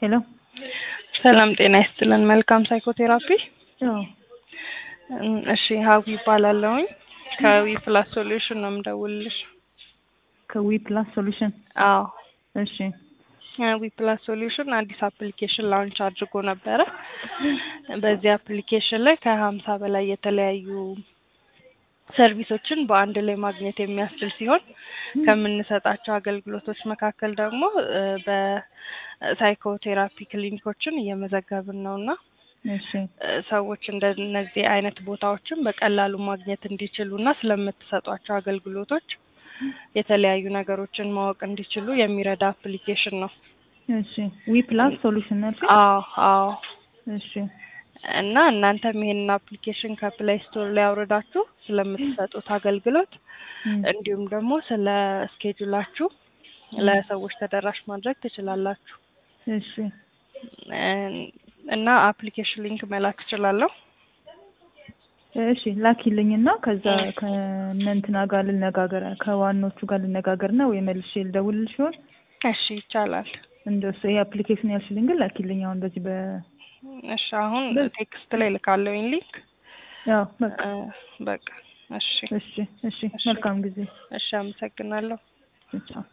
ሄሎ ሰላም ጤና ይስጥልን። መልካም ሳይኮቴራፒ። አዎ እም፣ እሺ ሀዊ ይባላለሁኝ ከዊ ፕላስ ሶሉሽን ነው የምደውልልሽ። ከዊ ፕላስ ሶሉሽን አዎ እሺ ዊ ፕላስ ሶሉሽን አዲስ አፕሊኬሽን ላውንች አድርጎ ነበረ። በዚህ አፕሊኬሽን ላይ ከሀምሳ በላይ የተለያዩ ሰርቪሶችን በአንድ ላይ ማግኘት የሚያስችል ሲሆን ከምንሰጣቸው አገልግሎቶች መካከል ደግሞ እ በሳይኮቴራፒ ክሊኒኮችን እየመዘገብን ነው እና እሺ እ ሰዎች እንደነዚህ አይነት ቦታዎችን በቀላሉ ማግኘት እንዲችሉ እና ስለምትሰጧቸው አገልግሎቶች የተለያዩ ነገሮችን ማወቅ እንዲችሉ የሚረዳ አፕሊኬሽን ነው። እሺ ዊ ፕላስ ሶሉሽን ነው ያልሽኝ? አዎ አዎ። እሺ እና እናንተም ይሄንን አፕሊኬሽን ከፕሌይ ስቶር ላይ አውርዳችሁ ስለምትሰጡት አገልግሎት እም፣ እንዲሁም ደግሞ ስለ ስኬጁላችሁ ለሰዎች ተደራሽ ማድረግ ትችላላችሁ። እሺ እ- እና አፕሊኬሽን ሊንክ መላክ እችላለሁ። እሺ ላኪልኝና ከዛ ከእነ እንትና ጋር ልነጋገር ከዋናዎቹ ጋር ልነጋገርና ወይ መልሼ ልደውልልሽ ይሆን? እሺ ይቻላል። እንደሱ ይሄ አፕሊኬሽን ያልሽልኝ ግን ላኪልኝ አሁን በዚህ በ እሺ አሁን ቴክስት ላይ ልካለሁኝ ሊንክ። ያው በቃ እ፣ በቃ እሺ እሺ እሺ መልካም ጊዜ እሺ፣ አመሰግናለሁ። ቻው